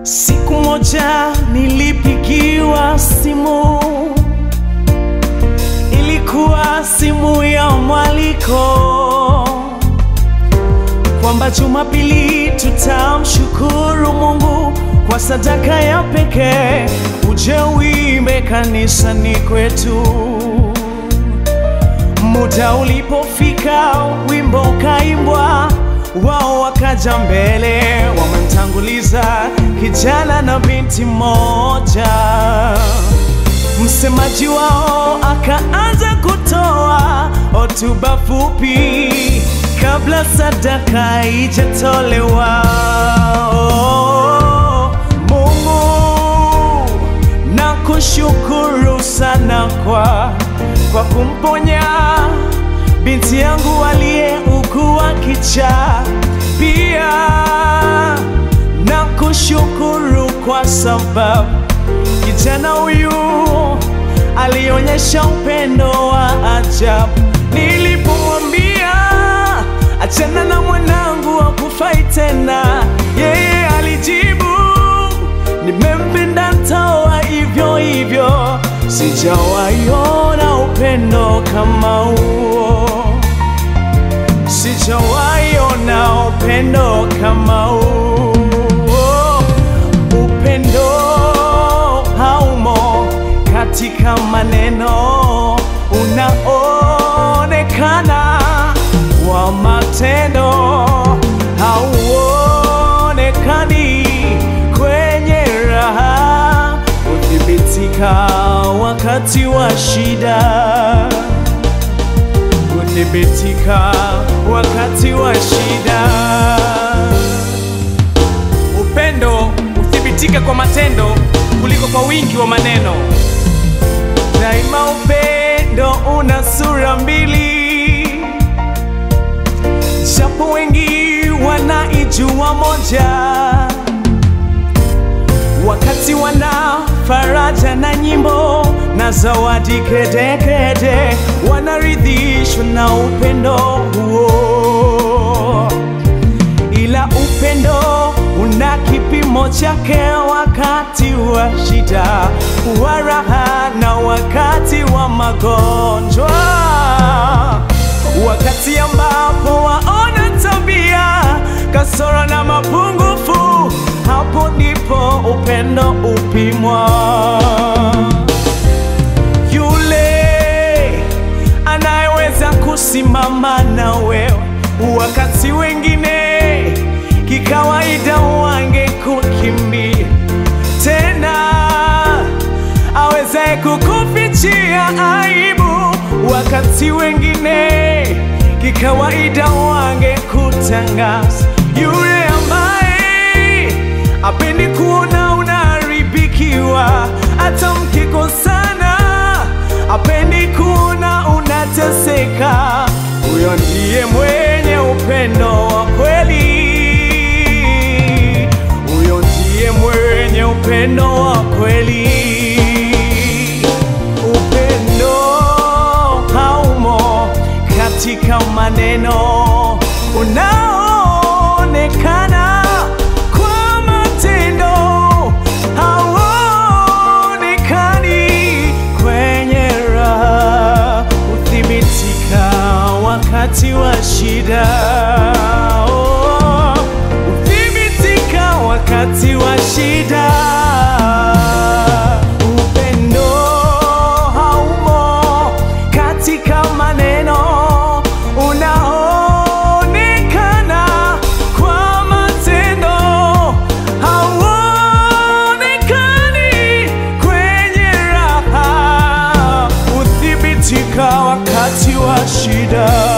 Siku moja nilipigiwa simu, ilikuwa simu ya mwaliko kwamba Jumapili tutamshukuru Mungu kwa sadaka ya pekee, uje uimbe kanisani kwetu. Muda ulipofika, wimbo ukaimbwa, wao wakaja mbele, wamemtanguliza kijana na binti moja. Msemaji wao akaanza kutoa hotuba fupi kabla sadaka haijatolewa. Mungu nakushukuru sana kwa kwa kumponya binti yangu aliyeugua kichaa. Pia nakushukuru kwa sababu kijana huyu alionyesha upendo wa ajabu. Nilipomwambia achana na mwanangu akufai tena, yeye alijibu nimempenda, ntaoa hivyo hivyo. Sijawaiona upendo kama huo, sijawaiona upendo kama huo. Upendo haumo katika maneno, unaonekana wa matendo, hauonekani kwenye raha, huthibitika wakati wa shida, huthibitika wakati wa shida. Upendo huthibitika kwa matendo kuliko kwa wingi wa maneno. Daima upendo una sura mbili, japo wengi wanaijua moja. Wakati wana faraja na nyimbo na zawadi kedekede, wanaridhishwa na upendo huo ila upendo una kipimo chake wakati wa shida, wa raha na wakati wa magonjwa, wakati ambapo waona tabia kasoro na mapungufu, hapo ndipo upendo upimwa. Yule anayeweza kusimama na wewe wakati wengine kikawaida wange kukimbia, tena aweze kukufichia aibu wakati wengine kikawaida wange kutangaza, yule ambaye apendi kuona unaharibikiwa, hata mkikosana apendi kuona unateseka. Huyo ndiye mwenye upendo wa kweli, huyo ndiye mwenye upendo wa kweli. Upendo haumo katika maneno, unaonekana kwa matendo, hauonekani kwenye raha, huthibitika wakati wa shida. Oh, huthibitika wakati wa shida. Upendo haumo katika maneno, unaonekana kwa matendo, hauonekani kwenye raha, huthibitika wakati wa shida.